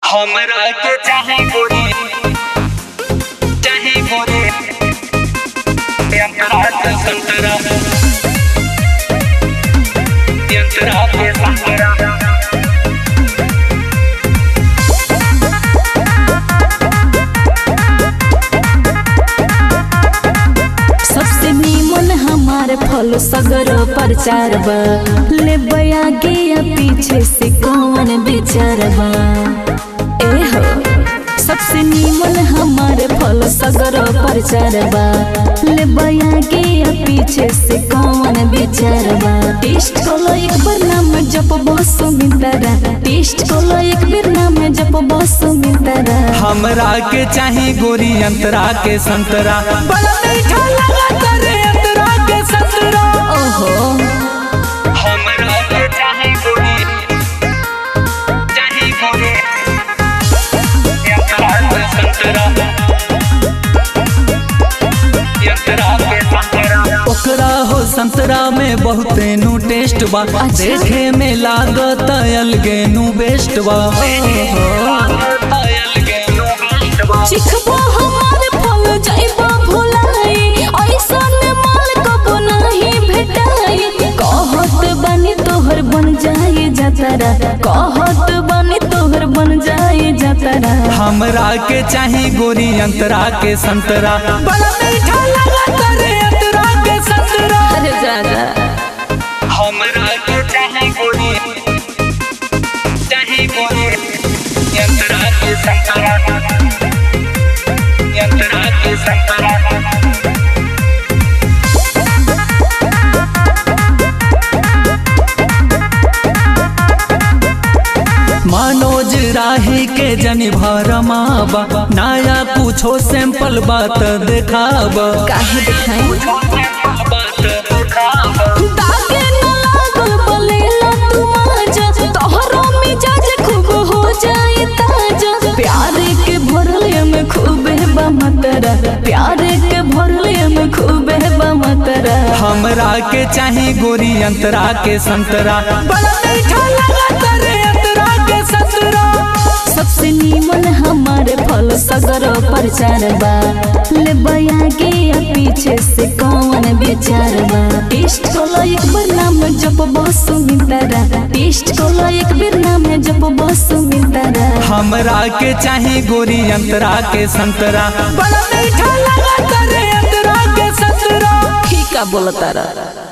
हमरा के चाहे गोरी चाहे गोरी यंत्रा के संतरा यंत्रा के संतरा सबसे नीमन हमार फल सगर प्रचार बा ले आगे या पीछे से कौन विचार बा ए हो सबसे नीमन हमार फल सगर प्रचार बा ले आगे या पीछे से कौन विचार बा टेस्ट कोलो एक बार नाम जप बस मितरा टेस्ट कोलो एक बार नाम जप बस मितरा हमरा के चाहे गोरी अंतरा के संतरा बड़ा मीठा लगा करे अंतरा के संतरा ओहो हमरा के चाहे गोरी चाहे गोरी यंत्रा के संतरा यंत्रा के संतरा ओकरा हो संतरा में बहुते नु टेस्ट बा देखे में लागत अलगे नु बेस्ट बा पायल के लोग चिखबो हमार फल जाइबो भुलाई ऐसन माल कबो नहीं भेटाई कहत बनी तोहर बन जाए जतरा कहत बनी तोहर बन जाए जतरा हमरा के चाहे गोरी अंतरा के संतरा बड़ा मीठा लगा करे अंतरा के संतरा अरे जाना हमरा के चाहे गोरी चाहे गोरी यंत्रा के संतरा यंत्रा के संतरा मनोज राही के जनी भरमाबा नया कुछो सैंपल बात देखाबा काहे दिखाई बात दिखावा दागे न लागल बलेला तू माजा तोहरो मिजाज खूब हो जाए ताजा प्यार के भरले में खूब है बमतरा प्यार के भरले में खूब है बमतरा हमरा के चाहे गोरी अंतरा के संतरा बड़ा मीठा लगा करे अंतरा के संतरा सबसे नीमन हमारे फल सगर प्रचार बा ले आगे या पीछे से कौन विचार बा टेस्ट कोलो एक बार नाम जप बस मितरा टेस्ट कोलो एक बार नाम जप बस मितरा हमरा के चाहे गोरी अंतरा के संतरा बड़ा मीठा लगा करे अंतरा के संतरा ठीक बोलतारा